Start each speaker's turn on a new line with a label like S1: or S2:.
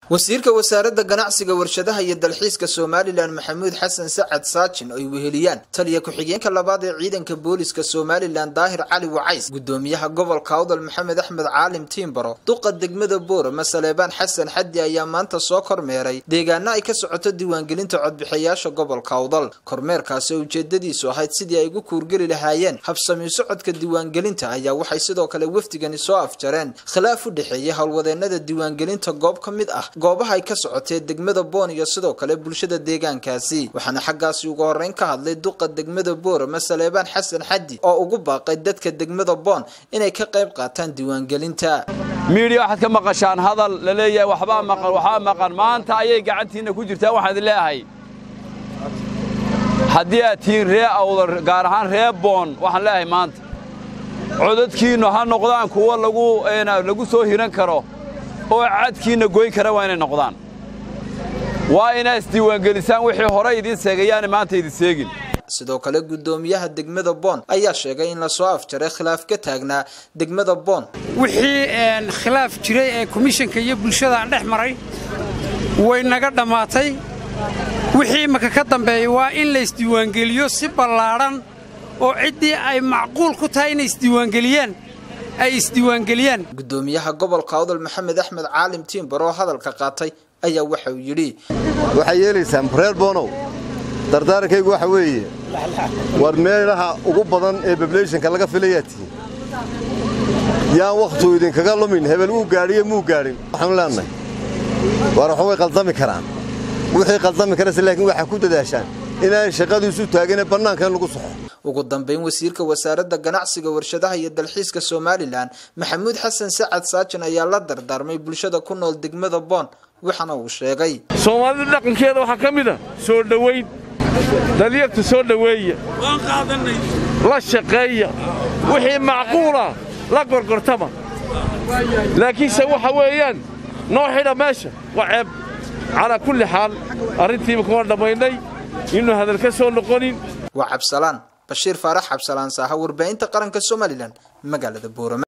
S1: wasiirka wasaaradda ganacsiga warshadaha iyo dalxiiska somalilan maxamuud xasan sacad saajin oo ay weheliyaan taliya ku-xigeenka labaad ee ciidanka booliska somalilan daahir cali wacays gudoomiyaha gobolka awdal maxamed axmed caalim tiimbaro duqa degmada boorama saleebaan xasan xaddi ayaa maanta soo kormeeray deegaano ay ka socoto diiwaangelinta codbixiyaasha gobolka awdal kormeerkaasi oo ujeedadiisu ahayd sidii ay ugu kuurgeli lahaayeen habsami socodka diiwaangelinta ayaa waxay sidoo kale wafdigani soo afjareen khilaaf u dhexeeyay howlwadeenada diiwaangelinta goob ka mid ah goobaha ay ka socotee degmada boon iyo sidoo kale bulshada deegaankaasi waxaana xaggaasi ugu horreyn ka hadlay duqa degmada boorama saleebaan xasan xaddi oo ugu baaqay dadka degmada boon inay ka qayb qaataan diiwaangelinta
S2: miidiya waxaad ka maqashaan hadal la leeyahay waxbaa maqan waxbaa maqan maanta ayay gacantiinna ku jirtaa waxaan idin leeyahay haddii aad tihiin ree awdar gaar ahaan ree boon waxaan leeyahay maanta codadkiinnu ha noqdaan kuwo lagu soo hiran karo oo cadkiinna goyn kara waa inay noqdaan waa inaa isdiiwaangelisaan wixii hore idiin seegayaana maanta idin seegin
S1: sidoo kale guddoomiyaha degmada boon ayaa sheegay in lasoo afjaray khilaaf ka taagnaa degmada boon
S3: wixii khilaaf jiray ee komishanka iyo bulshada dhex maray way naga dhammaatay wixii imaka ka dambeeya waa in la isdiiwaangeliyo si ballaadhan oo ciddii ay macquul ku tahay inay isdiiwaangeliyaan ay isdiiwaangeliyaan
S1: guddoomiyaha gobolka awdal maxamed axmed caalim tiimbar oo hadalka qaatay ayaa waxa uu yidhi
S4: waxay yeelaysaan reer boonow dardaarankaygu waxa weeye war meelaha ugu badan ee bableyshanka laga filayaa tihiin yaan wakhtuu idinkaga lumin hebel wuu gaadhiyo muu gaadhin waxaanu leennahay war waxba way qaldami karaan wixii qaldami karase laakiin waxaa ku dadaashaan inaan shaqadiisu taagine bannaanka in lagu soxo
S1: ugu dambayn wasiirka wasaaradda ganacsiga warshadaha iyo dalxiiska somalilan maxamuud xasan sacad saajin ayaa la dardaarmay bulshada ku nool degmada boon waxaana uu sheegay
S5: soomaalida dhaqankeeda waxaa ka mid a soo dhowayn dalyarta soo dhoweeya la shaqeeya wixii macquulah la gorgortama laakiinse waxa weeyaan noo xidha meesha waa ceeb calaa kulli xaal arrintiiba kuma dhammaynay inuu hadal ka soo noqonin
S1: waa cabsalaan bashiir faarax cabsalaan saaha warbaahinta qaranka somalilan magaalada boorama